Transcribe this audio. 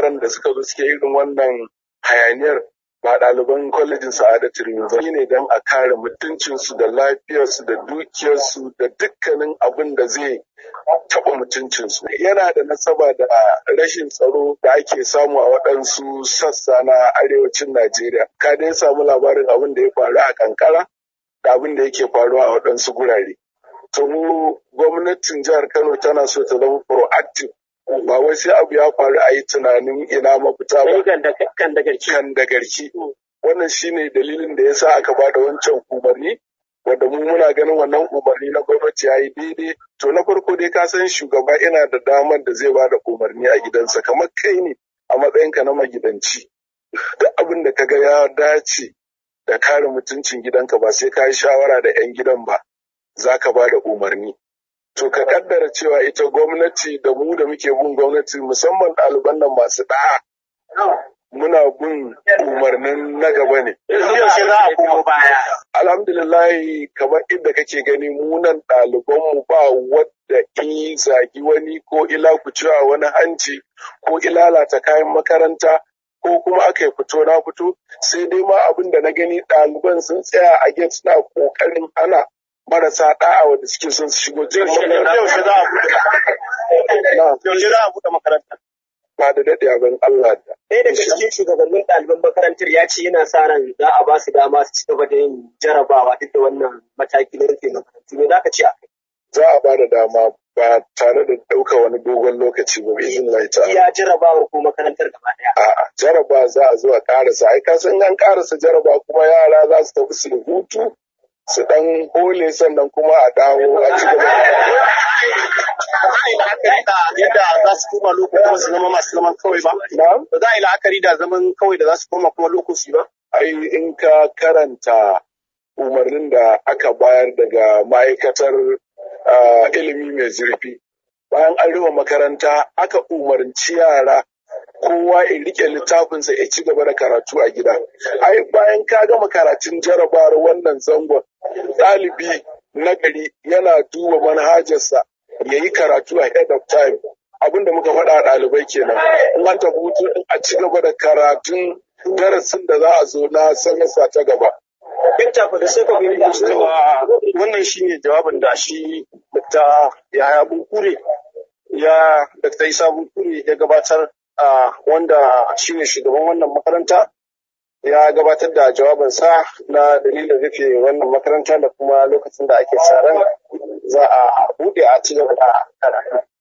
yaran da suka zo suke irin wannan hayaniyar ba ɗaliban kwalejin sa'adatu University ne don a kare mutuncinsu da lafiyarsu da dukiyarsu da dukkanin abin da zai taɓa mutuncinsu. Yana da nasaba da rashin tsaro da ake samu a waɗansu sassa na arewacin Najeriya. Ka dai samu labarin abin da ya faru a kankara da abin da yake faruwa a waɗansu gurare. To mu gwamnatin jihar Kano tana so ta zama proactive ba wai sai abu ya faru a yi tunanin ina mafita ba. Kan da garki. Kan da garki. Wannan shine dalilin da ya sa aka ba da wancan umarni wanda mu muna ganin wannan umarni na gwamnati ya yi daidai. To na farko dai ka san shugaba yana da damar da zai ba da umarni a gidansa kamar kai ne a matsayinka na magidanci. Duk abin da ka ga ya dace da kare mutuncin gidanka ba sai ka yi shawara da 'yan gidan ba za ka ba da umarni. To ka kaddara cewa ita gwamnati da mu da muke bin gwamnati musamman ɗaliban nan masu ɗa'a. Muna bin umarnin na gaba ne. Yaushe za a koma baya. Alhamdulillahi kamar inda kake gani munan ɗalibanmu ba wadda i zagi wani ko ila cewa wani hanci ko ilalata kayan makaranta ko kuma aka yi fito na fito sai dai ma abin da na gani ɗaliban sun tsaya a gate suna ƙoƙarin hana marasa da'a wanda suke son su shigo cikin Yaushe za a buɗe Yaushe za a buɗe makaranta. ba da daɗe abin Allah da. Ɗaya daga cikin shugabannin ɗaliban makarantar ya ce yana sa ran za a ba su dama su ci gaba da yin jarabawa duk da wannan mataki na rufe makarantu. Me za ka ce a kai? Za a ba da dama ba tare da ɗauka wani dogon lokaci ba bi izin lai ta. Iya jarabawar ko makarantar gaba ɗaya. A'a jaraba za a zo a ƙarasa ai ka san an ƙarasa jaraba kuma yara za su tafi su hutu su ɗan hole sannan kuma a dawo a ci gaba. Ba za a yi la'akari da yadda za su koma loko kuma su zama masu zaman kawai ba. Na'am. Ba za a yi la'akari da zaman kawai da za su koma kuma lokaci ba. ai in ka karanta umarnin da aka bayar daga ma'aikatar ah, ilimi mai zurfi bayan an rufe makaranta aka umarci yara kowa ya rike littafinsa ya ci gaba da karatu a gida ai bayan ka gama karatun jarabawar wannan zangon ɗalibi na gari yana duba manhajarsa ya yi karatu a head of time abin da muka faɗa a ɗalibai kenan in an tafi hutu in a ci gaba da karatun darasin da za a zo na sanarsa ta gaba Dakta fa da sai ka gani cewa wannan shine jawabin da shi Dakta Yahaya Bunkure ya Dakta Isa Bunkure ya gabatar a wanda shine shugaban wannan makaranta ya gabatar da jawabinsa na dalilin rufe wannan makaranta da kuma lokacin da ake sa ran za a buɗe a ci gaba da karatu.